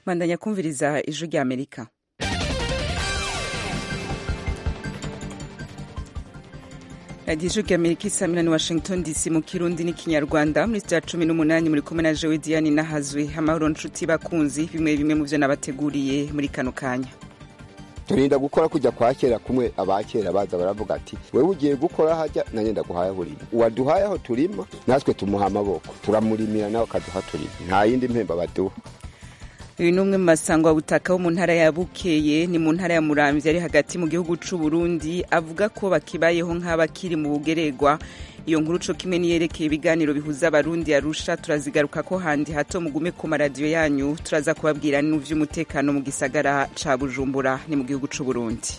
bandanya kumviriza ijwi rya amerika radiyo ijwi rya amerika isamira ni washington dc mu kirundi n'ikinyarwanda muri sitya cumi n'umunani muri kumwe na jewe diane nahazwe amahoro nshuti bakunzi bimwe bimwe mu byo nabateguriye muri kano kanya turinda gukora kujya kwa kera kumwe abakera baza baravuga ati wewe ugiye gukora hajya nanjye ndaguhaye aho urima uwaduhaye aho turima natwe tumuha amaboko turamurimira nawe akaduha turima nta yindi mpemba baduha uyu ni umwe mu masangwa butaka wo mu ntara ya bukeye ni mu ntara ya muramvya ari hagati mu gihugu c'u Burundi avuga ko bakibayeho nk'abakiri mu bugeregwa iyo nkuru co kimwe niyerekeye ibiganiro bihuza abarundi arusha turazigaruka ko handi hato mugume ku maradiyo yanyu turaza kubabwira n'uvy'umutekano mu gisagara ca bujumbura ni mu gihugu c'u Burundi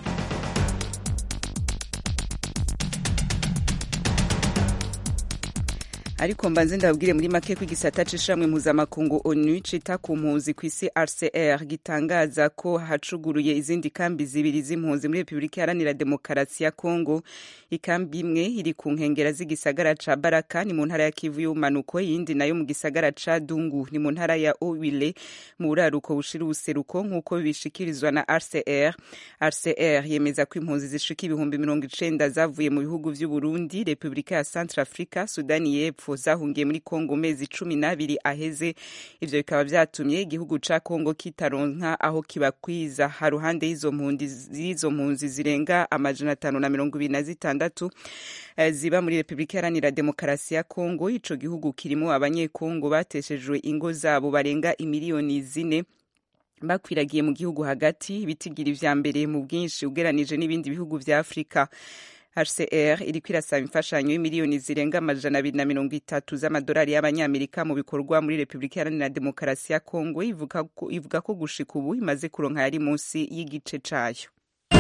ariko mbanze ndababwire muri make ko igisata c'ishamwe mpuzamakungu onu cita ku mpunzi ku isi rcr gitangaza ko hacuguruye izindi kambi zibiri z'impunzi muri repubulika iharanira demokarasi ya kongo ikambi imwe iri ku nkengera z'igisagara ca baraka ni mu ntara ya kivu y'ubumanuko iyindi nayo mu gisagara ca dungu ni mu ntara ya owile mu buraruko bushira ubuseruko nk'uko bishikirizwa na rcr rcr yemeza ko impunzi zishika ibihumbi mirongo icenda zavuye mu bihugu vy'uburundi repubulika ya centre africa sudani y'epfo zahungiye muri kongo mezi cumi n'abiri aheze ivyo bikaba vyatumye igihugu ca kongo kitaronka aho kibakwiza haruhande y'izo mpunzi zirenga amajana atanu na mirongo ibiri na zitandatu ziba muri repubulika iharanira demokarasi ya kongo ico gihugu kirimo abanyekongo bateshejwe ingo zabo barenga imiliyoni zine bakwiragiye mu gihugu hagati bitigira ivya mbere mu bwinshi ugeranije n'ibindi bihugu vya afurika hcr iriko irasaba imfashanyo y'imiliyoni zirenga amajana abiri na mirongo itatu z'amadolari y'abanyamerika mu bikorwa muri repubulika iharanira demokarasi ya kongo ivuga ko gushika ubu imaze kuronka yari munsi y'igice cayo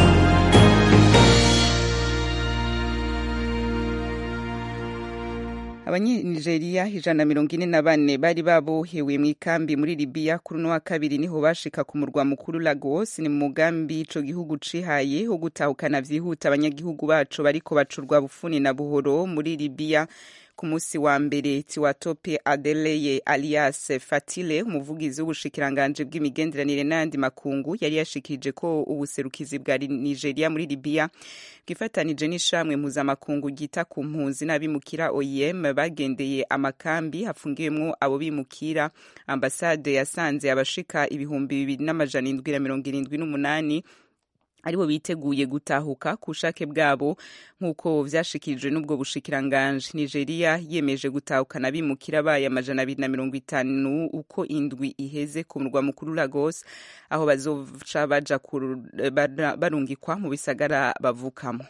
abanyanigeriya ijana na mirongo ine na bane bari babohewe mu ikambi muri libiya kuri uno wa kabiri niho bashika ku murwa mukuru lagos ni mu mugambi ico gihugu cihaye wo gutahukana vyihuta abanyagihugu baco bariko bacurwa bufuni na buhoro muri libiya ku munsi wa mbere tiwatope adeleye alias fatile umuvugizi w'ubushikiranganje bw'imigenderanire n'ayandi makungu yari yashikirije ko ubuserukizi bwa nigeria muri libiya bwifatanije n'ishamwe mpuzamakungu ryita ku mpunzi n'abimukira oem bagendeye amakambi hafungiwemwo abo bimukira ambasade yasanze abashika ibihumbi bibiri n'amajana indwi na mirongo irindwi n'umunani aribo biteguye gutahuka ku bushake bwabo nk'uko vyashikirijwe n'ubwo bushikiranganje nigeria yemeje gutahukana abimukira bayo amajana abiri na mirongo itanu uko indwi iheze ku murwa mukuru lagos aho bazoca baja barungikwa mu bisagara bavukamo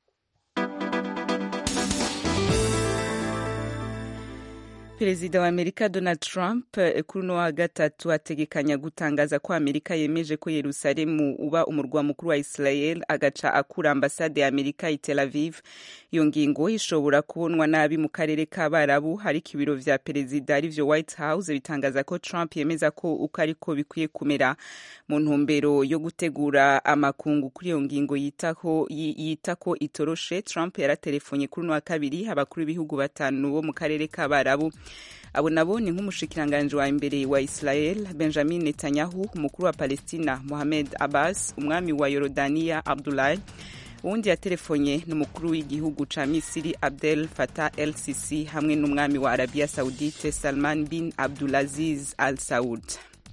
perezida wa amerika donald trump kuri uno wa gatatu ategekanya gutangaza ko amerika yemeje ko yerusalemu uba umurwa mukuru wa israel agaca akura ambasade ya amerika i tel aviv iyo ngingo ishobora kubonwa nabi mu karere k'abarabu ariko ibiro vya perezida arivyo white house bitangaza ko trump yemeza ko uko ariko bikwiye kumera mu ntumbero yo gutegura amakungu kuri iyo ngingo yita ko itoroshe trump yaratelefonnye kuri uno wa kabiri abakuru b'ibihugu batanu bo mu karere k'abarabu abo nabo ni nk'umushikiranganji wa mbere wa israel benjamin netanyahu umukuru wa palestina mohamed abbas umwami wa yorodaniya abdulahi uwundi yatelefonye n'umukuru w'igihugu ca misiri abdel fatah el sisi hamwe n'umwami wa arabiya saudite salman bin abdulaziz al saud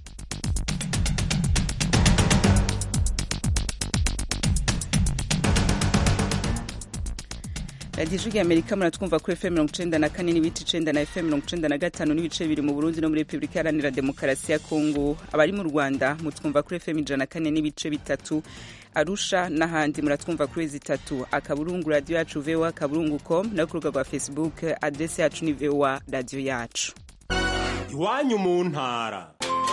radiyo ijwi amerika muratwumva kuri fm mirongo icenda na kane n'ibice icenda na fm mirongo icenda na gatanu n'ibice bibiri mu burundi no muri repubulika iharanira demokarasi ya kongo abari mu rwanda mutwumva kuri fm ijana na kane n'ibice bitatu arusha n'ahandi muratwumva kuri zitatu akaburungu radiyo yacu voa akaburungu com no ku rubuga rwa facebook adrese yacu ni voa radiyo yacu iwanyu mu ntara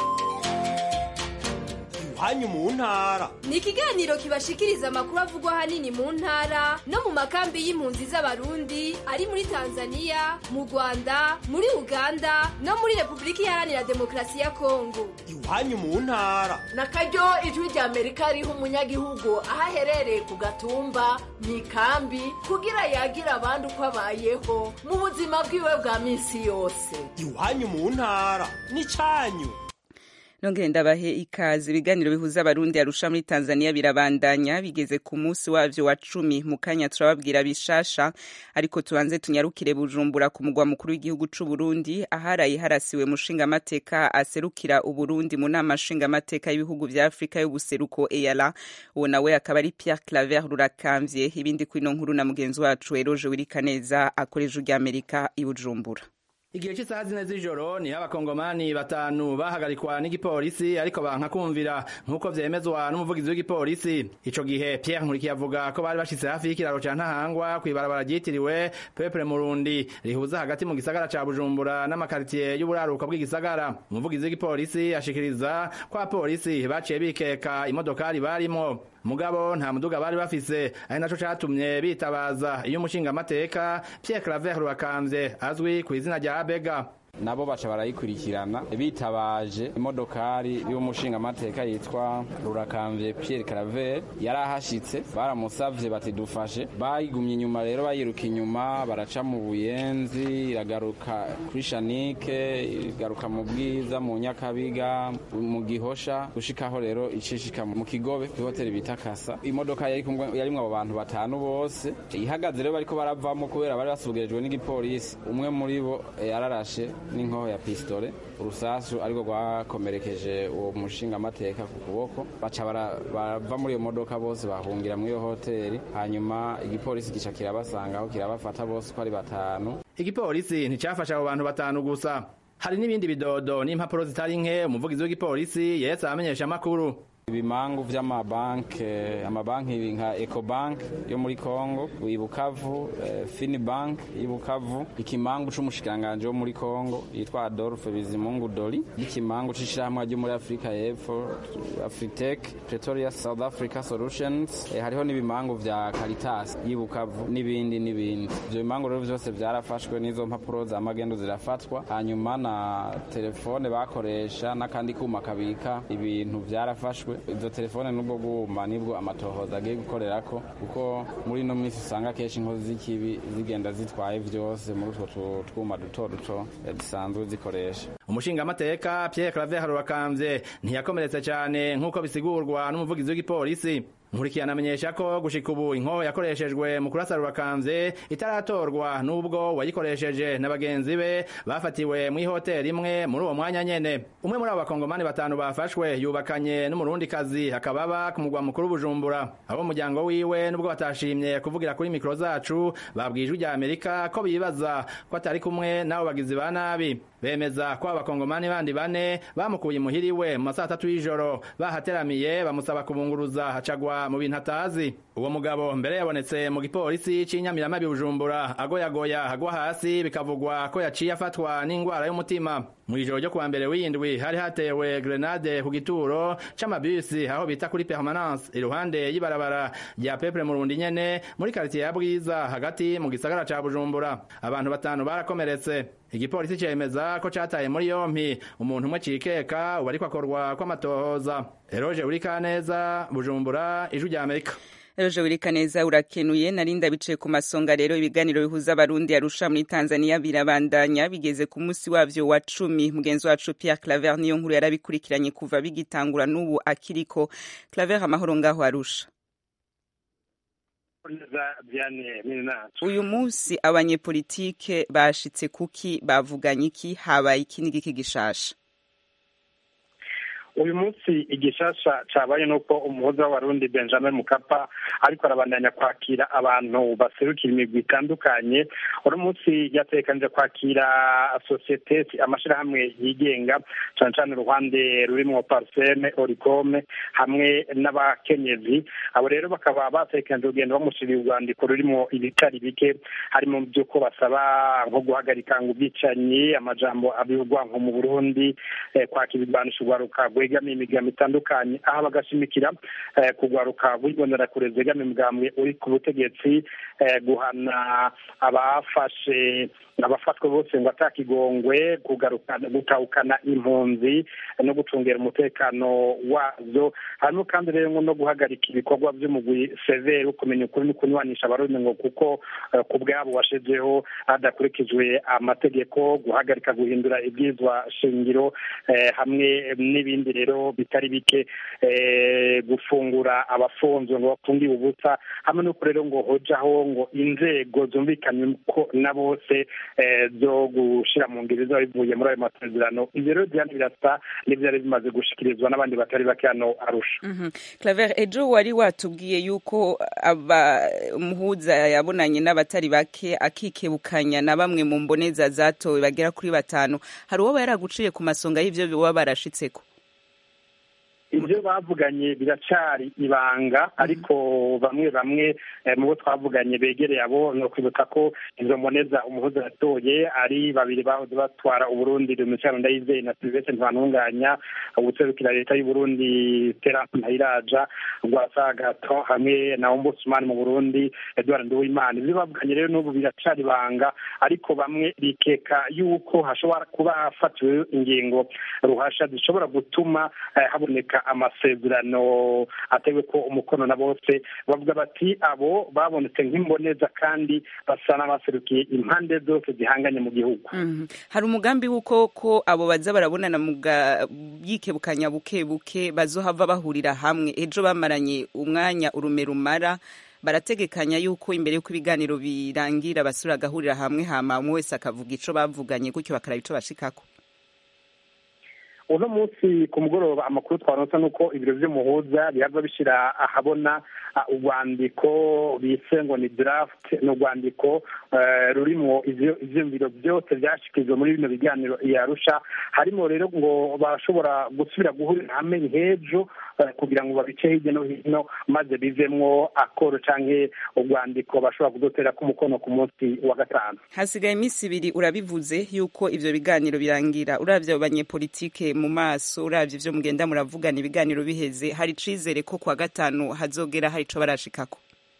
iwanyu mu ntara ni ikiganiro kibashikiriza amakuru avugwa ahanini mu ntara no mu makambi y'impunzi z'abarundi ari muri tanzania mu rwanda muri uganda no muri repubulika iharanira demokarasi ya kongo iwanyu mu ntara na karyo ijwi rya amerika riha umunyagihugu aho aherereye ku gatumba mu ikambi kugira yagira abandi uko abayeho mu buzima bwiwe bwa minsi yose iwanyu mu ntara ni cyanyu nongere ndabahe ikaze ibiganiro bihuza abarundi arusha muri tanzania birabandanya bigeze ku munsi wavyo wa cumi mu kanya turababwira bishasha ariko tubanze tunyarukire bujumbura ku mugwa mukuru w'igihugu c'uburundi aharaye harasiwe mushingamateka aserukira uburundi mu nama nshingamateka y'ibihugu vya afurika y'ubuseruko eyala uwo nawe akaba ari pierre claver rurakamvye ibindi kwino nkuru na mugenzi wacu eroje wirikaneza akoresha ry'amerika i bujumbura igihe cy'isaha zine z'ijoro niho abakongomani batanu bahagarikwa n'igipolisi ariko banka kumvira nk'uko vyemezwa n'umuvugizi w'igipolisi ico gihe pierre nkurikiye avuga ko bari bashitse hafi y'ikiraro ca ntahangwa kw'ibarabara ryitiriwe peuple murundi rihuza hagati mu gisagara ca bujumbura n'amakaritiye y'uburaruka bw'igisagara umuvugizi w'igipolisi ashikiriza ko abapolisi baciye bikeka imodokari barimwo mugabo nta muduga bari bafise ari naco catumye bitabaza iyo umushingamateka Pierre Claver Rwakamvye azwi ku izina rya Bega nabo baca barayikurikirana bitabaje imodokari y'umushingamateka yitwa rurakamvye Pierre Claver yari ahashitse baramusavye bati dufashe bayigumye inyuma rero bayiruka inyuma baraca mu buyenzi iragaruka kuri shanike igaruka mu bwiza mu nyakabiga mu gihosha gushikaho rero icishika mu kigobe kw'ihoteli bita kasa imodoka yari kumwe yarimwo abo bantu batanu bose ihagaze rero bariko baravamo kubera bari basubirijwe n'igipolisi umwe muri bo yararashe n'inkoho ya pistole urusasu ariko rwakomerekeje uwo mushingamateka ku kuboko baca barava muri iyo modoka bose bahungira muri iyo hoteli hanyuma igipolisi gica kirabasangaho kirabafata bose uko ari batanu igipolisi nticafashe abo bantu batanu gusa hari n'ibindi bidodo n'impapuro zitari nke umuvugizi w'igipolisi yetse abamenyesha amakuru ibimangu vy'amabanke amabanki nka ecobank yo muri congo ibukavu eh, finibank ibukavu ikimangu c'umushikanganje wo muri congo yitwa adolphe bizimungu doli n'ikimangu c'ishirahamwe ryo muri afurika y'epfo afritec pretoria south africa solutions eh, hariho n'ibimangu vya caritas y'ibukavu n'ibindi n'ibindi ivyo bimangu rero vyose vyarafashwe n'izo mpapuro za magendo zirafatwa hanyuma na telefone bakoresha n'akandi kuma kabika ibintu vyarafashwe izo telefone n'ubwo bwuma nibwo amatohoza agiye gukorerako kuko muri ino minsi usanga kenshi inkozi z'ikibi zigenda zitwaye vyose muri utwo twuma duto duto zisanzwe zikoresha umushingamateka Pierre Claver Harubakamvye ntiyakomeretse cyane nk'uko bisigurwa n'umuvugizi w'igipolisi nkurikirana amenyesha ko gushika ubu inkoho yakoreshejwe mu kurasa Rurakamvye itaratorwa n'ubwo wayikoresheje na bagenzi be bafatiwe mu ihoteli imwe muri uwo mwanya nyene umwe muri abo bakongomani batanu bafashwe yubakanye n'umurundi kazi akababa ku mugwa mukuru Bujumbura abo umuryango wiwe nubwo batashimye kuvugira kuri mikro zacu babwijwe rya Amerika ko bibaza ko atari kumwe n'abo bagizi ba nabi bemeza ko abakongomani bandi bane bamukuye imuhiriwe mu masaha atatu y'ijoro bahateramiye bamusaba kubunguruza hacagwa mu bintu atazi uwo mugabo mbere yabonetse mu gipolisi c'inyamiramabi bujumbura agoyagoya agwa hasi bikavugwa ko yaciye afatwa n'ingwara y'umutima mu ijoro ryo kuwa mbere w'indwi hari hatewe grenade ku gituro c'amabisi aho bita kuri permanence iruhande y'ibarabara rya peuple murundi nyene muri quartier ya bwiza hagati mu gisagara ca bujumbura abantu batanu barakomeretse igipolisi cemeza ko cataye muri yompi umuntu umwe cikeka ubu ariko akorwa kw'amatohoza eroje urikaneza bujumbura ijwi rya amerika Eroje Wirikaneza urakenuye narinda bicaye ku masonga rero ibiganiro bihuza abarundi arusha muri Tanzania birabandanya bigeze ku munsi wavyo wa cumi mugenzi wacu Pierre Claver niyo nkuru yarabikurikiranye kuva bigitangura n'ubu akiriko Claver amahoro ngaho arusha uyu munsi abanyepolitike bashitse kuki bavuganye iki habaye iki n'igiki gishasha uyu munsi igishasha cabaye nuko umuhuza w'abarundi benjamin mukapa ariko arabandanya kwakira abantu baserukira imigwi itandukanye uno munsi yatekanije kwakira sosiyete amashirahamwe yigenga cane cane uruhande rurimwo parseme oricome hamwe n'abakenyezi abo rero bakaba batekanije urugendo bamushiriye urwandiko rurimwo ibitari bike harimo vy'uko basaba nko guhagarika ngo ubwicanyi amajambo abivugwa nko mu burundi eh, kwakira ibigwanisho urwaruka rwegamiye imigambi itandukanye aho bagashimikira kugwaruka bw'ibonerakure zegamiye umugambwe uri ku butegetsi guhana abafashe abafatwe bose ngo atakigongwe gutahukana impunzi no gucungera umutekano wazo harimo kandi rero no guhagarika ibikorwa by'umugwi severi kumenya ukuri no kunywanisha abarundi ngo kuko ku bwabo washizeho hadakurikijwe amategeko guhagarika guhindura ibyizwa shingiro hamwe n'ibindi rero bitari bike gufungura abafunzwe ngo bafungiwe ubusa hamwe n'uko rero ngo hojaho ngo inzego zumvikanye ko na bose zo gushyira mu ngeri zaba bivuye muri ayo masezerano ibyo rero byari birasa n'ibyari bimaze gushikirizwa n'abandi batari bake hano arusha claver ejo wari watubwiye yuko umuhuza yabonanye n'abatari bake akikebukanya na bamwe mu mboneza zatowe bagera kuri batanu hari uwo yaraguciye ku masonga y'ibyo baba barashitseko ibyo bavuganye biracari ibanga ariko bamwe bamwe mu bo twavuganye begereye abo ni ukwibutsa ko izo mboneza umuhuza yatoye ari babiri bahoze batwara uburundi rumicyano ndayizeye na silvestre ntibantunganya ubuserukira leta y'uburundi terance ntayiraja rwasagato hamwe na ombudsman mu burundi edward nduwimana ibyo bavuganye rero n'ubu biracari ibanga ariko bamwe bikeka yuko hashobora kuba hafatiwe ingingo ruhasha zishobora gutuma haboneka amasezerano atewe ko umukono na bose bavuga bati abo babonetse nk'imboneza kandi basa n'abaserukiye impande zose zihanganye mu gihugu hari umugambi w'uko ko abo baza barabonana mu yikebukanya buke buke bazohava bahurira hamwe ejo bamaranye umwanya urume rumara barategekanya yuko imbere y'uko ibiganiro birangira basura agahurira hamwe hama umwe wese akavuga ico bavuganye gutyo bakaraba ico bashikako uno munsi ku mugoroba amakuru twaronse ni uko ibiro vy'umuhuza bihava bishira ahabona urwandiko bise ngo ni draft ni urwandiko rurimwo ivyiyumviro byose vyashikirijwe muri bino biganiro yarusha harimo rero ngo bashobora gusubira guhurira hamwe nk'ejo kugira ngo babice hirya no hino maze bivemwo akoro canke urwandiko bashobora kudotera ku mukono ku munsi wa gatanu hasigaye iminsi ibiri urabivuze yuko ivyo biganiro birangira uravye abo banyepolitike mu maso uravye ivyo mugenda muravugana ibiganiro biheze hari icizere ko kwa gatanu hazogera hari ico barashikako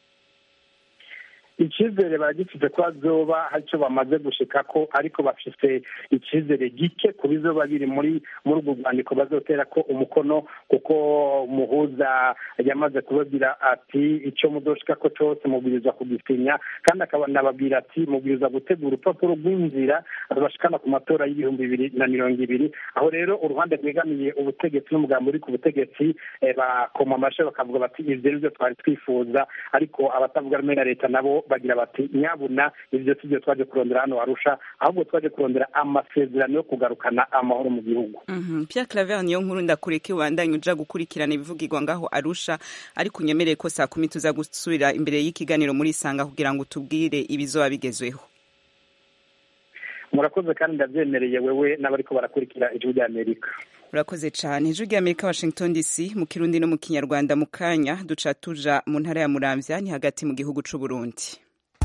icyizere baragifite ko bazoba hari icyo bamaze gushikako ariko bafite icyizere gike ku bizoba biri muri muri urwo rwandiko bazotera ko umukono kuko umuhuza yamaze kubabwira ati icyo mudoshikako cyose mubwiriza kugisinya kandi akanababwira ati mubwiriza gutegura urupapuro rw'inzira rubashikana ku matora y'ibihumbi bibiri na mirongo ibiri aho rero uruhande rwegamiye ubutegetsi n'umugambi uri ku butegetsi bakoma amashyi bakavuga bati ibyo ni byo twari twifuza ariko abatavuga rumwe na leta nabo bagira bati nyabuna ibyo si byo twaje kurondera hano warusha ahubwo twaje kurondera amasezerano yo kugarukana amahoro mu gihugu Pierre Claver niyo nkuru ndakureke ubandanye uja gukurikirana ibivugirwa ngaho arusha ariko unyemereye ko saa kumi tuza gusubira imbere y'ikiganiro muri isanga kugira ngo utubwire ibizoba bigezweho murakoze kandi ndabyemereye wewe n'abariko barakurikira ijwi ry'amerika urakoze cyane ijwi ry'amerika washington dc mu kirundi no mu kinyarwanda mu kanya duca tuja mu ntara ya muramvya ni hagati mu gihugu c'u burundi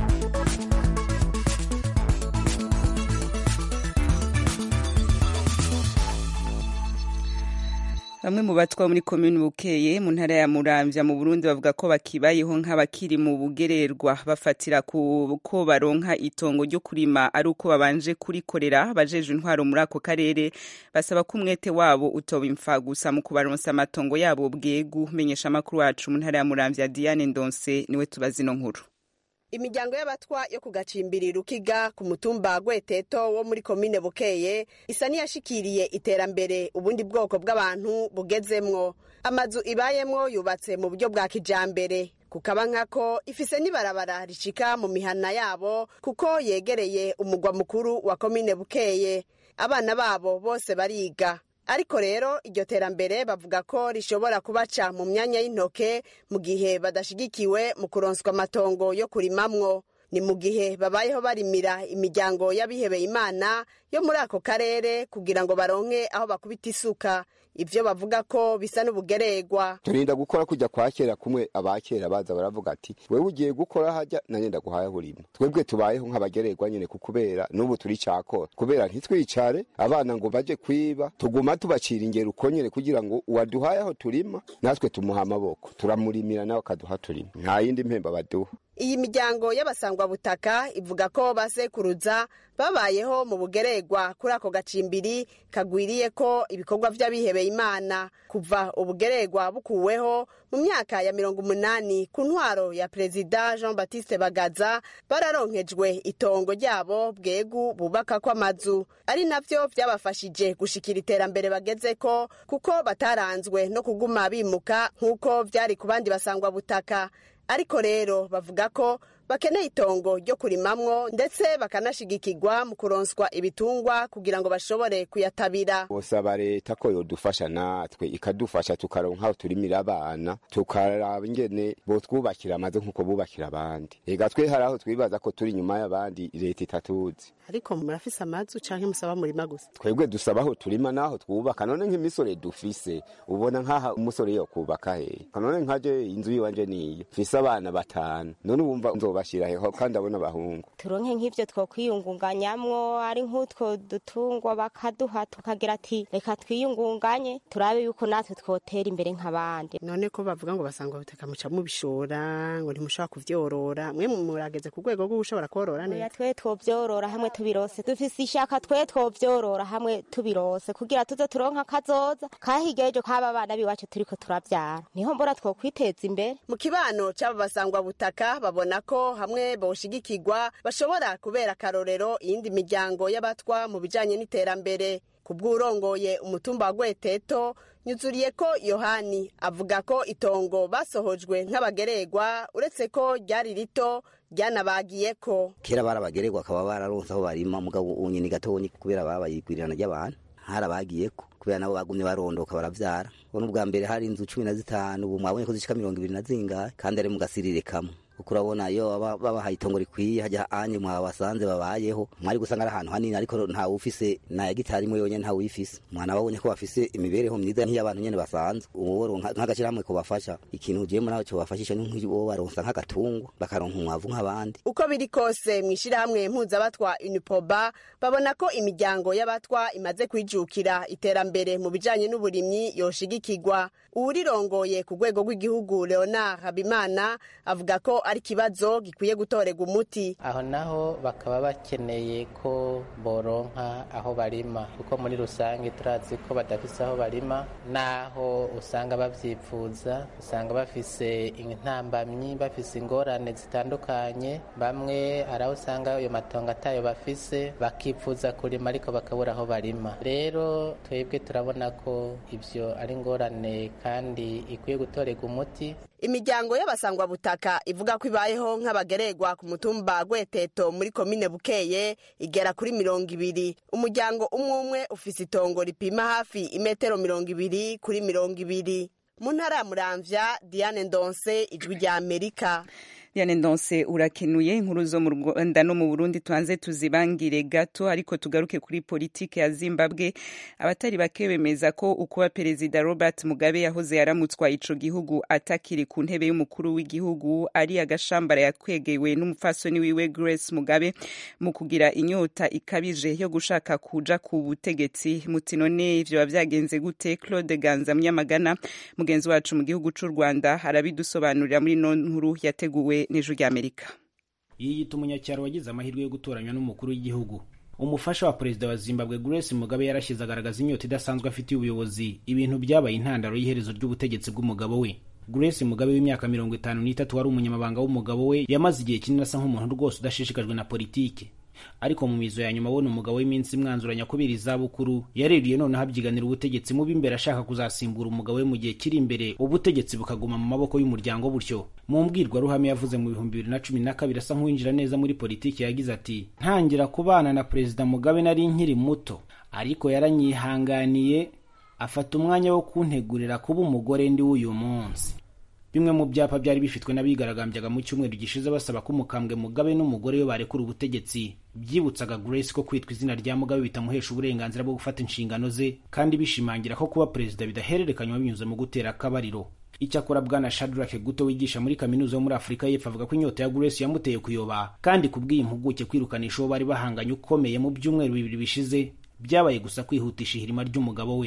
bamwe mu batwa muri komini bukeye mu ntara ya muramvya mu burundi bavuga ko bakibayeho nk'abakiri mu bugererwa bafatira ku ko baronka itongo ryo kurima ari uko babanje kurikorera bajeje intwaro muri ako karere basaba ko umwete wabo utoba imfa gusa mu kubaronsa amatongo yabo bwegu menyesha amakuru wacu mu ntara ya muramvya diane ndonse niwe tubazi ino nkuru imiryango y'abatwa yo ku gacimbiri rukiga ku mutumba gweteto wo muri komine bukeye isa n'iyashikiriye iterambere ubundi bwoko bw'abantu bugezemwo amazu ibayemwo yubatse mu buryo bwa kijambere kukaba nkako ifise n'ibarabara ricika mu mihana yabo kuko yegereye umugwa mukuru wa komine bukeye abana babo bose bariga ariko rero iryo terambere bavuga ko rishobora kubaca mu myanya y'intoke mu gihe badashigikiwe mu kuronswa amatongo yo kurimamwo ni mu gihe babayeho barimira imiryango y'abihebeye imana yo muri ako karere kugira ngo baronke aho bakubita isuka ivyo bavuga ko bisa n'ubugererwa turinda gukora kujya kwa kera kumwe abakera baza baravuga ati wewe ugiye gukora hajya nanjye ndaguhaye urimo twebwe tubayeho nk'abagererwa nyine kubera n'ubu turi cakora kubera ntitwicare abana ngo baje kwiba tuguma tubacira ingero uko nyine kugira ngo uwaduhaye aho turima natwe tumuha amaboko turamurimira nawe akaduha turima nta yindi mpemba baduha iyi miryango y'abasangwabutaka ivuga ko basekuruza babayeho mu bugeregwa kuri ako gacimbiri kagwiriye ko ibikorwa vy'abihebeye imana kuva ubugeregwa bukuweho mu myaka ya mirongo umunani ku ntwaro ya perezida jean baptiste bagaza bararonkejwe itongo ryabo bwegu bubakako amazu ari navyo vyabafashije gushikira iterambere bagezeko kuko bataranzwe no kuguma bimuka nk'uko vyari ku bandi basangwabutaka ariko rero bavuga ko bakeneye itongo ryo kurimamwo ndetse bakanashigikirwa mu kuronswa ibitungwa kugira ngo bashobore kuyatabira bosaba leta ko yodufasha natwe ikadufasha tukaronka aho turimira abana tukaraba ingene botwubakira amazu nk'uko bubakira abandi ega twe hari aho twibaza ko turi inyuma y'abandi leta itatuzi ariko murafise amazu canke musaba murima gusa twebwe dusaba aho turima n'aho twubaka none nk'imisore dufise ubona nk'aha umusore yo kubaka hehe none nkaje inzu yiwanje niyo mfise abana batanu none wumva nzobashira heho kandi abona abahungu turonke nk'ivyo twokwiyungunganyamwo ari nk'utwo dutungwa bakaduha tukagira ati reka twiyungunganye turabe yuko natwe twotera imbere nk'abandi none ko bavuga ngo basanga ubutaka muca mubishora ngo ntimushobora kuvyorora mwe murageze ku rwego rwo gushobora korora oya neza twe twovyorora hamwe tubirose dufise ishaka twe twovyorora hamwe tubirose kugira tuze turonka kazoza kahirya ejo kaba abana biwacu turiko turavyara niho mbona twokwiteza imbere mu kibano c'aba basangwabutaka babona ko hamwe boshigikirwa bashobora kubera akarorero iyindi miryango y'abatwa mu bijanye n'iterambere ku bw'urongoye umutumba wa gweteto nyuzuriye ko yohani avuga ko itongo basohojwe nk'abageregwa uretse ko ryari rito ryanabagiye ko kera barabagererwa akaba bararonse aho barima mugabo unyini gatonyi kubera babayigwirirana ry'abantu harabagiyeko kubera nabo bagumye barondoka baravyara ubona ubwa mbere hari inzu cumi na zitanu ubu mwabonye ko zishika mirongo ibiri na zingahe kandi ari mu gasirire kamwe kuko urabona iyo baba- babahaye itongo rikwiye hajya anye mwabasanze babayeho mwari gusanga ari ahantu hanini ariko ntawe ufise na gitari imwe yonyene ntawe uyifise mwana babonye ko bafise imibereho myiza nk'iy'abantu nyene basanzwe uwo nk'agashyirahamwe kubafasha ikintu ugiyemo nawe cobafashisha ni nk'uwo baronsa nk'agatungwa bakaronka umwavu nk'abandi uko biri kose mu ishyirahamwe mpuzabatwa unipoba babona ko imiryango y'abatwa imaze kwijukira iterambere mu bijanye n'uburimyi yoshigikirwa uwurirongoye ku rwego rw'igihugu leonard habimana avuga ko ari ikibazo gikwiye gutorerwa umuti aho naho bakaba bakeneye ko boronka aho barima kuko muri rusange turazi ko badafise aho barima naho usanga bavyifuza usanga bafise intambamyi bafise ingorane zitandukanye bamwe hari aho usanga ayo matongo atayo bafise bakifuza kurima ariko bakabura aho barima rero twebwe turabona ko ivyo ari ingorane kandi ikwiye gutorerwa umuti imiryango y'abasangwabutaka ivuga ko ibayeho nk'abageregwa ku mutumba gweteto muri komine bukeye igera kuri mirongo ibiri umuryango umwe umwe ufise itongo ripima hafi imetero mirongo ibiri kuri mirongo ibiri mu ntara ya muramvya diane ndonse ijwi rya amerika Diane Ndonse urakenuye inkuru zo mu Rwanda no mu Burundi tuanze tuzibangire gato ariko tugaruke kuri politike ya Zimbabwe abatari bake bemeza ko ukuba perezida Robert Mugabe yahoze yaramutswa ico gihugu atakiri ku ntebe y'umukuru w'igihugu ari agashambara yakwegewe n'umufasoni wiwe Grace Mugabe mu kugira inyota ikabije yo gushaka kuja ku butegetsi muti none ivyo byagenze gute Claude Ganza Munyamagana mugenzi wacu mu gihugu c'u Rwanda arabidusobanurira muri no nkuru yateguwe n'ijwi ry'Amerika yiyita umunyacyaro wagize amahirwe yo gutoranywa n'umukuru w'igihugu umufasha wa perezida wa zimbabwe grace mugabe yarashyize agaragaza inyota idasanzwe afitiye ubuyobozi ibintu byabaye intandaro y'iherezo ry'ubutegetsi bw'umugabo we grace mugabe w'imyaka mirongo itanu n'itatu wari umunyamabanga w'umugabo we yamaze igihe kinini asa nk'umuntu rwose udashishikajwe na politiki ariko mu mizo ya nyuma abona umugabo w'iminsi imwanzuranya kubera izabukuru yaririye noneho abyiganira ubutegetsi mubi imbere ashaka kuzasimbura umugabo we mu gihe kiri imbere ubutegetsi bukaguma mu maboko y'umuryango butyo mu mbwirwaruhame yavuze mu bihumbi bibiri na cumi na kabiri asa nk'uwinjira neza muri politiki yagize ati ntangira kubana na perezida mugabe nari nkiri muto ariko yaranyihanganiye afata umwanya wo kuntegurira kuba umugore ndi w'uyu munsi bimwe mu byapa byari bifitwe n'abigaragambyaga mu cyumweru gishize basaba ko umukambwe mugabe n'umugore we barekura ubutegetsi byibutsaga grace ko kwitwa izina rya mugabe bitamuhesha uburenganzira bwo gufata inshingano ze kandi bishimangira ko kuba perezida bidahererekanywa binyuze mu gutera akabariro icyakora bwana shadrack guto wigisha muri kaminuza yo muri afurika y'epfo avuga ko inyota ya grace yamuteye kuyoba kandi kubw'iyi mpuguke kwirukanisha uwo bari bahanganye ukomeye mu byumweru bibiri bishize byabaye gusa kwihutisha ihirima ry'umugabo we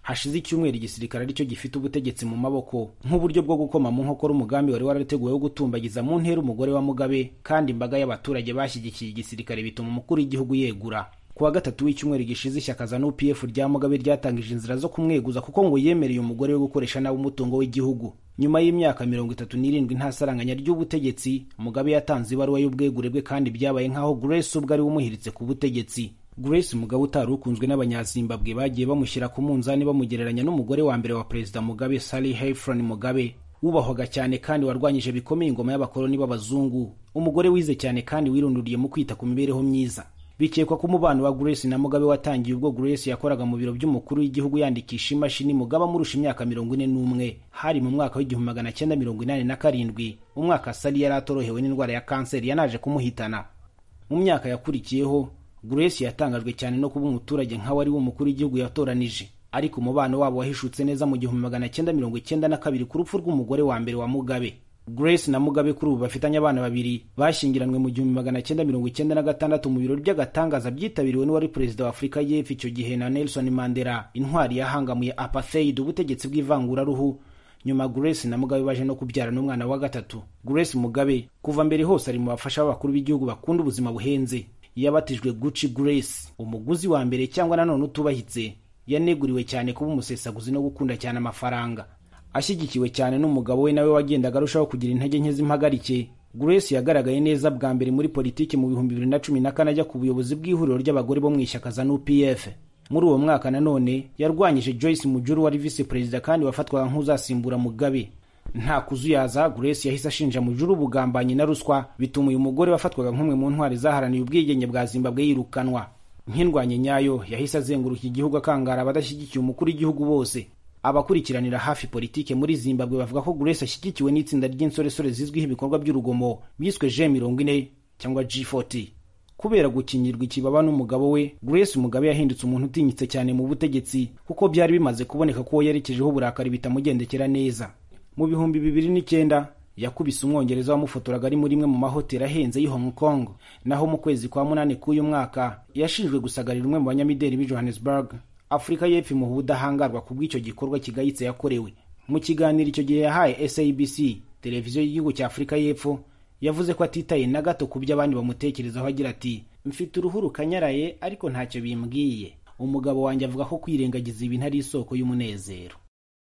hashize icyumweru igisirikare aricyo gifite ubutegetsi mu maboko nk'uburyo bwo gukoma mu nkokora umugambi wari warateguwe wo gutumbagiza mu ntera umugore wa mugabe kandi imbaga y'abaturage bashyigikiye igisirikare bituma umukuru w'igihugu yegura ku wa gatatu w'icyumweru gishize ishyaka za nupf rya mugabe ryatangije inzira zo kumweguza kuko ngo yemereye umugore we gukoresha nabi umutungo w'igihugu nyuma y'imyaka mirongo itatu n'irindwi nta saranganya ry'ubutegetsi mugabe yatanze ibaruwa y'ubwegure bwe kandi byabaye nk'aho grace ubwo ari we umuhiritse ku butegetsi grace mugabe utari ukunzwe n'abanyazimbabwe bagiye bamushyira ku munzani bamugereranya n'umugore wa mbere wa perezida mugabe sally hefron mugabe wubahwaga cyane kandi warwanyije bikomeye ingoma y'abakoloni b'abazungu umugore wize cyane kandi wirunduriye mu kwita ku mibereho myiza bikekwa ko umubano wa grace na mugabe watangiye ubwo grace yakoraga mu biro by'umukuru w'igihugu yandikisha imashini mugabe amurusha imyaka mirongo ine n'umwe hari mu mwaka w'igihumbi magana cyenda mirongo inani na karindwi umwaka sali yari atorohewe n'indwara ya kanseri yanaje kumuhitana mu myaka yakurikiyeho grace yatangajwe cyane no kuba umuturage nk'aho ari we umukuru w'igihugu yatoranije ariko umubano wabo wahishutse neza mu gihumbi magana cyenda mirongo icyenda na kabiri ku rupfu rw'umugore wa mbere wa mugabe grace na mugabe kuri ubu bafitanye abana babiri bashyingiranwe mu gihumbi magana cyenda mirongo icyenda na gatandatu mu birori by'agatangaza byitabiriwe n'uwari perezida wa afurika y'epfo icyo gihe na nelson mandela intwari yahangamuye apartheid ubutegetsi bw'ivanguraruhu nyuma grace na mugabe baje no kubyara n'umwana wa gatatu grace mugabe kuva mbere hose ari mu bafasha b'abakuru b'igihugu bakunda ubuzima buhenze yabatijwe gucci grace umuguzi wa mbere cyangwa nanone utubahitse yaneguriwe cyane kuba umusesaguzi no gukunda cyane amafaranga ashyigikiwe cyane n'umugabo we nawe wagendaga arushaho kugira intege nke z'impagarike grace yagaragaye neza bwa mbere muri politiki mu bihumbi bibiri na cumi na kane ajya ku buyobozi bw'ihuriro ry'abagore bo mu ishyaka za nupf muri uwo mwaka nanone yarwanyije joyce mujuru wari visi perezida kandi wafatwaga nk'uzasimbura mugabe nta kuzuyaza grace yahise ashinja mujuru ubugambanyi na ruswa bituma uyu mugore wafatwaga nk'umwe mu ntwari zaharaniye ubwigenge bwa zimbabwe yirukanwa nk'indwanye nyayo yahise azenguruka igihugu akangara abadashyigikiye umukuru w'igihugu bose abakurikiranira hafi politike muri zimbabwe bavuga ko grace ashyigikiwe n'itsinda ry'insoresore zizwiho ibikorwa by'urugomo biswe g mirongo ine cyangwa g40 kubera gukingirwa ikibaba n'umugabo we grace mugabe yahindutse umuntu utinyitse cyane mu butegetsi kuko byari bimaze kuboneka ko yerekejeho uburakari bitamugendekera neza mu bihumbi bibiri n'icyenda yakubise umwongereza wamufotoraga ari muri imwe mu mahoteli ahenze y'i hong kong naho mu kwezi kwa munani k'uyu mwaka yashinjwe gusagarira umwe mu banyamideli b'i johannesburg afurika y'epfo imuha ubudahangarwa ku bw'icyo gikorwa kigayitse yakorewe mu kiganiro icyo gihe yahaye sabc televiziyo y'igihugu cya afurika y'epfo yavuze ko atitaye na gato ku byo abandi bamutekerezaho agira ati mfite uruhu rukanyaraye ariko ntacyo bimbwiye umugabo wanjye avuga ko kwirengagiza ibintu ari isoko y'umunezero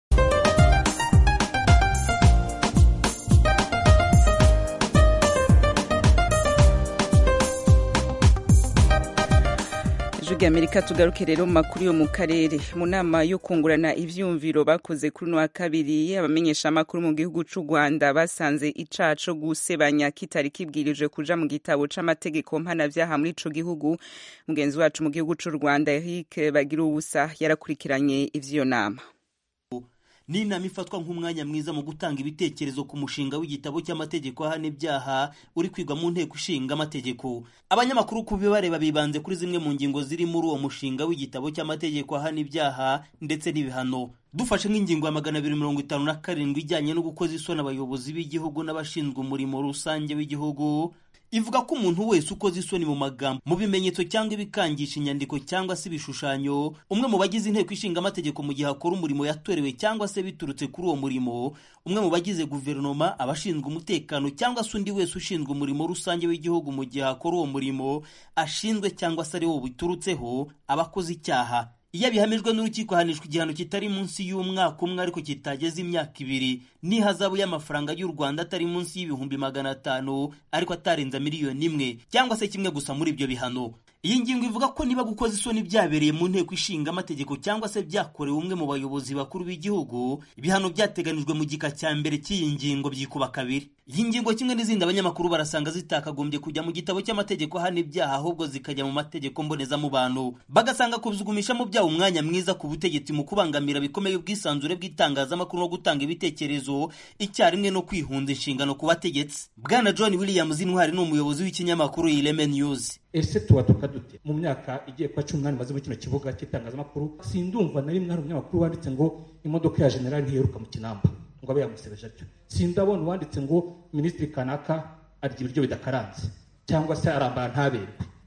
ijwi amerika tugaruke rero mu makuru yo mu karere mu nama yo kungurana ivyumviro bakoze kuri uno wa kabiri abamenyesha amakuru mu gihugu c'u rwanda basanze icaha co gusebanya kitari kibwirije kuja mu gitabo c'amategeko mpanavyaha muri ico gihugu mugenzi wacu mu gihugu c'u rwanda eric bagira ubusa yarakurikiranye ivy'iyo nama ni inama ifatwa nk'umwanya mwiza mu gutanga ibitekerezo ku mushinga w'igitabo cy'amategeko ahana ibyaha uri kwigwa mu nteko ishinga amategeko abanyamakuru ku bibareba bibanze kuri zimwe mu ngingo ziri muri uwo mushinga w'igitabo cy'amategeko ahana ibyaha ndetse n'ibihano dufashe nk'ingingo ya magana abiri mirongo itanu na karindwi ijyanye no gukoza isoni abayobozi b'igihugu n'abashinzwe umurimo rusange w'igihugu ivuga ko umuntu wese ukoze isoni mu magambo mu bimenyetso cyangwa ibikangisha inyandiko cyangwa se ibishushanyo umwe mu bagize inteko ishinga amategeko mu gihe akora umurimo yatorewe cyangwa se biturutse kuri uwo murimo umwe mu bagize guverinoma abashinzwe umutekano cyangwa se undi wese ushinzwe umurimo rusange w'igihugu mu gihe akora uwo murimo ashinzwe cyangwa se ari wo biturutseho aba akoze icyaha iyo abihamijwe n'urukiko ahanishwa igihano kitari munsi y'umwaka umwe ariko kitageze imyaka ibiri n'ihazabu y'amafaranga y'u rwanda atari munsi y'ibihumbi magana atanu ariko atarenza miliyoni imwe cyangwa se kimwe gusa muri ibyo bihano iyi ngingo ivuga ko niba gukoza isoni byabereye mu nteko ishinga amategeko cyangwa se byakorewe umwe mu bayobozi bakuru b'igihugu ibihano byateganijwe mu gika cya mbere cy'iyi ngingo byikuba kabiri iyi ngingo kimwe n'izindi abanyamakuru barasanga zitakagombye kujya mu gitabo cy'amategeko ahana ibyaha ahubwo zikajya mu mategeko mbonezamubano bagasanga kuzugumisha mu byaha umwanya mwiza ku butegetsi mu kubangamira bikomeye ubwisanzure bw'itangazamakuru no gutanga ibitekerezo icyarimwe no kwihunza inshingano ku bategetsi bwana john williams intwari ni umuyobozi w'ikinyamakuru ireme news ese tubatuka dute mu myaka igiye kuba cumi n'umunani maze muri kino kibuga cy'itangazamakuru sindumva na rimwe hari umunyamakuru wanditse ngo imodoka ya generali ntiheruka mu kinamba ngo abe yamusebeje atyo sindabona uwanditse ngo minisitiri kanaka arya ibiryo bidakaranze cyangwa se arambara ntaberwe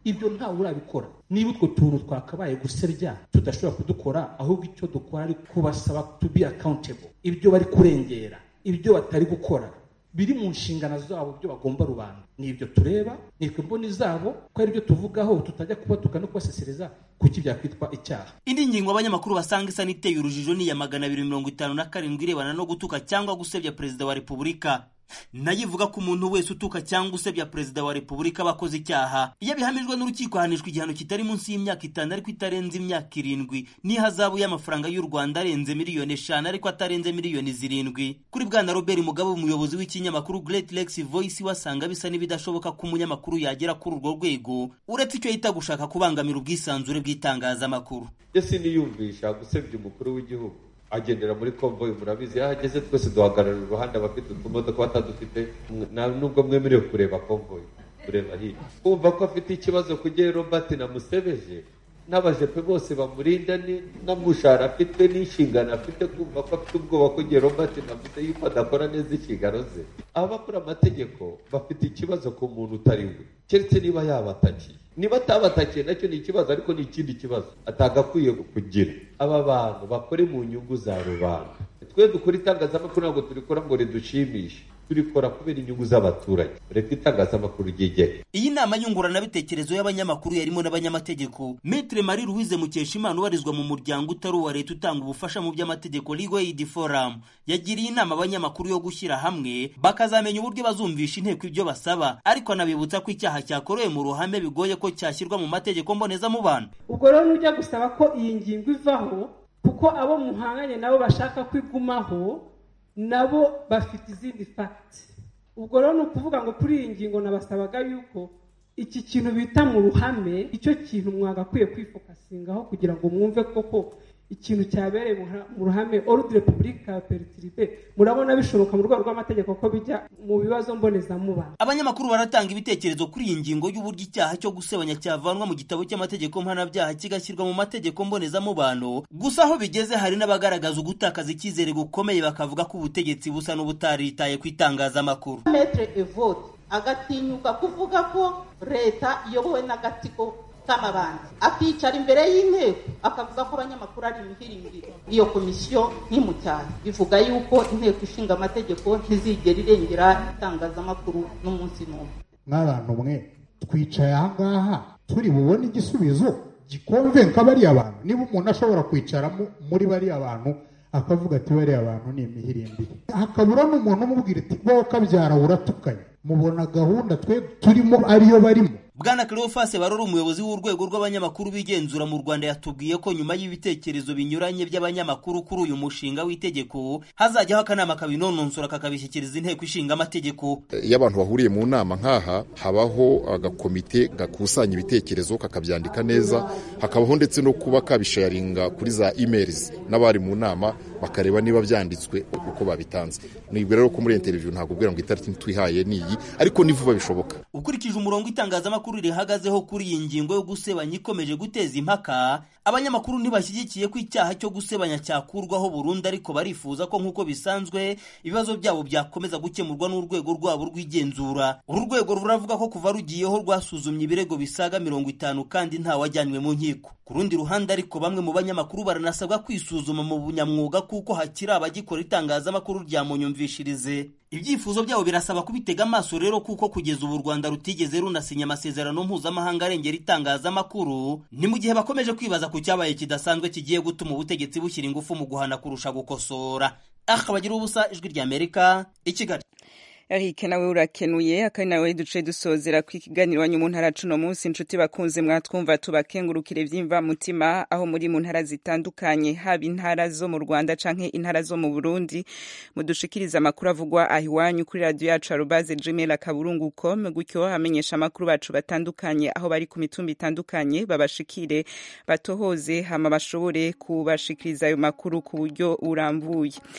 ibyo ntawe urabikora niba utwo tuntu twakabaye gusebya tudashobora kudukora ahubwo icyo dukora ari kubasaba to be accountable ibyo bari kurengera ibyo batari gukora biri mu nshingano zabo byo bagomba rubanda ni ibyo tureba ni imboni zabo ko ari byo tuvugaho tutajya kubatuka no kubasesereza kuki byakwitwa icyaha indi ngingo abanyamakuru basanga isa n'iteye urujijo ni iya magana abiri mirongo itanu na karindwi irebana no gutuka cyangwa gusebya perezida wa repubulika nayo ivuga ko umuntu wese utuka cyangwa usebya perezida wa repubulika aba akoze icyaha iyo abihamijwe n'urukiko ahanishwa igihano kitari munsi y'imyaka itanu ariko itarenze imyaka irindwi n'ihazabu y'amafaranga y'u rwanda arenze miliyoni eshanu ariko atarenze miliyoni zirindwi kuri bwana robert mugabe umuyobozi w'ikinyamakuru great lex voice wasanga bisa n'ibidashoboka ko umunyamakuru yagera kuri urwo rwego uretse icyo yita gushaka kubangamira ubwisanzure bw'itangazamakuru ese niyumvisha gusebya umukuru w'igihugu agendera muri konvoyi murabizi aho ageze twese duhagarara iruhande abafite utumodoka batadufite nubwo mwemerewe kureba konvoyi kureba hirya kumva ko afite ikibazo kugira robert namusebeje n'abajepe bose bamurinda n'amushahara afite n'inshingano afite kumva ko afite ubwoba ko igihe robert navuze yuko adakora neza inshingano ze abakora amategeko bafite ikibazo ku muntu utari we keretse niba yabatakiye niba atabatakiye nacyo ni ikibazo ariko ni ikindi kibazo atagakwiye kugira aba bantu bakore mu nyungu za rubanda twe dukora itangazamakuru ntabwo turikora ngo ridushimishe turikora kubera inyungu z'abaturage reka itangazamakuru ryigere iyi nama nyunguranabitekerezo y'abanyamakuru yarimo n'abanyamategeko metre marie louise mukeshimana ubarizwa mu muryango utari uwa leta utanga ubufasha mu by'amategeko legal aid forum yagiriye inama abanyamakuru yo gushyira hamwe bakazamenya uburyo bazumvisha inteko ibyo basaba ariko anabibutsa ko icyaha cyakorewe mu ruhame bigoye ko cyashyirwa mu mategeko mbonezamubano ubwo rero nujya gusaba ko iyi ngingo ivaho kuko abo muhanganye nabo bashaka ko igumaho nabo bafite izindi fagiti ubwo rero ni ukuvuga ngo kuri iyi ngingo nabasabaga yuko iki kintu bita mu ruhame icyo kintu mwagakwiye kwifokasingaho kugira ngo mwumve koko ikintu cyabereye mu ruhame orudire repubulika peritiribe murabona bishoboka mu rwego rw'amategeko ko bijya mu bibazo mbonezamubano abanyamakuru baratanga ibitekerezo kuri iyi ngingo y'uburyo icyaha cyo gusebanya cyavanwa mu gitabo cy'amategeko mpanabyaha kigashyirwa mu mategeko mbonezamubano gusa aho bigeze hari n'abagaragaza ugutakaza icyizere gukomeye bakavuga ko ubutegetsi busa n'ubutaritaye ku itangazamakuru metre evote agatinyuka kuvuga ko leta iyobowe n'agatsiko k'amabandi akicara imbere y'inteko akavuga ko abanyamakuru ari imihirimbiri iyo komisiyo ntimucyane bivuga yuko inteko ishinga amategeko ntizigera irengera itangazamakuru n'umunsi n'umwe nk'abantu mwe twicaye ahangaha turi bubone igisubizo gikonvenka bariya bantu niba umuntu ashobora kwicara muri bariya bantu akavuga ati bariya bantu ni imihirimbiri hakabura n'umuntu umubwira ati wowe kabyara uratukanye mubona gahunda twe turimo ariyo barimo bwana cleophas barora umuyobozi w'urwego rw'abanyamakuru bigenzura mu rwanda yatubwiye ko nyuma y'ibitekerezo binyuranye by'abanyamakuru kuri uyu mushinga w'itegeko hazajyaho akanama kabinononsora kakabishyikiriza inteko ishinga amategeko iyo abantu bahuriye mu nama nk'aha habaho agakomite gakusanya ibitekerezo kakabyandika neza hakabaho ndetse no kuba kabisharinga kuri za emails n'abari mu nama bakareba niba byanditswe uko babitanze nibwo rero ko muri interview ntabwo ubwira ngo itariki twihaye ni iyi ariko ni vuba bishoboka ukurikije umurongo itangazamakuru rihagazeho kuri iyi ngingo yo gusebanya ikomeje guteza impaka abanyamakuru ntibashyigikiye ko icyaha cyo gusebanya cyakurwaho burundu ariko barifuza ko nk'uko bisanzwe ibibazo byabo byakomeza gukemurwa n'urwego rwabo rw'igenzura uru rwego ruravuga ko kuva rugiyeho rwasuzumye ibirego bisaga mirongo itanu kandi ntawajyanywe mu nkiko ku rundi ruhande ariko bamwe mu banyamakuru baranasabwa kwisuzuma mu bunyamwuga kuko hakiri abagikora itangazamakuru rya munyumvishirize ibyifuzo byabo birasaba kubitega amaso rero kuko kugeza ubu u rwanda rutigeze runasinya amasezerano mpuzamahanga arengera itangazamakuru ni mu gihe bakomeje kwibaza ku cyabaye kidasanzwe kigiye gutuma ubutegetsi bushyira ingufu mu guhana kurusha gukosora aha bagira ubusa ijwi ry'amerika i kigali Eric nawe urakenuye akari nawe duce dusozera ku ikiganiro wanyu mu ntara cuno munsi inshuti bakunze mwatwumva tubakengurukire vyimva mutima aho muri mu ntara zitandukanye haba intara zo mu Rwanda canke intara zo mu Burundi mudushikiriza amakuru avugwa aho iwanyu kuri radio yacu arubaze gmail akaburungu.com gutyo hamenyesha amakuru bacu batandukanye aho bari ku mitumba itandukanye babashikire batohoze hama bashobore kubashikiriza ayo makuru ku buryo urambuye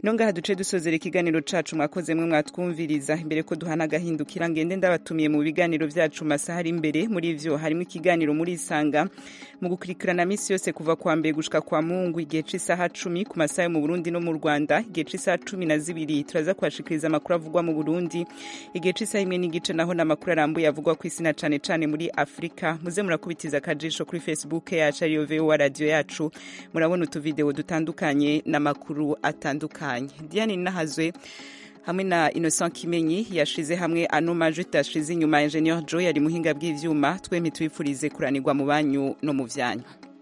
nongaha duce dusozera ikiganiro cacu mwakoze mwe mwatwumviriza imbere ko duhana agahindukira ngende ndabatumiye mu biganiro vyacu masaha ari imbere muri ivyo harimo ikiganiro muri isanga mu gukurikirana misi yose kuva kwa mbere gushika kwa mungu igihe c'isaha cumi ku masaha yo mu burundi no mu rwanda igihe c'isaha cumi na zibiri turaza kubashikiriza amakuru avugwa mu burundi igihe c'isaha imwe n'igice naho n'amakuru arambuye avugwa ku isi na cane cane muri afurika muze murakubitiza akajisho kuri facebook yacu ariyo vowa radiyo yacu murabona utuvideo dutandukanye n'amakuru atandukanye diane nahazwe hamwe na innocent kimenyi yashize hamwe ano majwi yashize inyuma ingenieur joe yari muhinga bw'ivyuma twemye twifurize kuranirwa mu banyu no mu vyanyu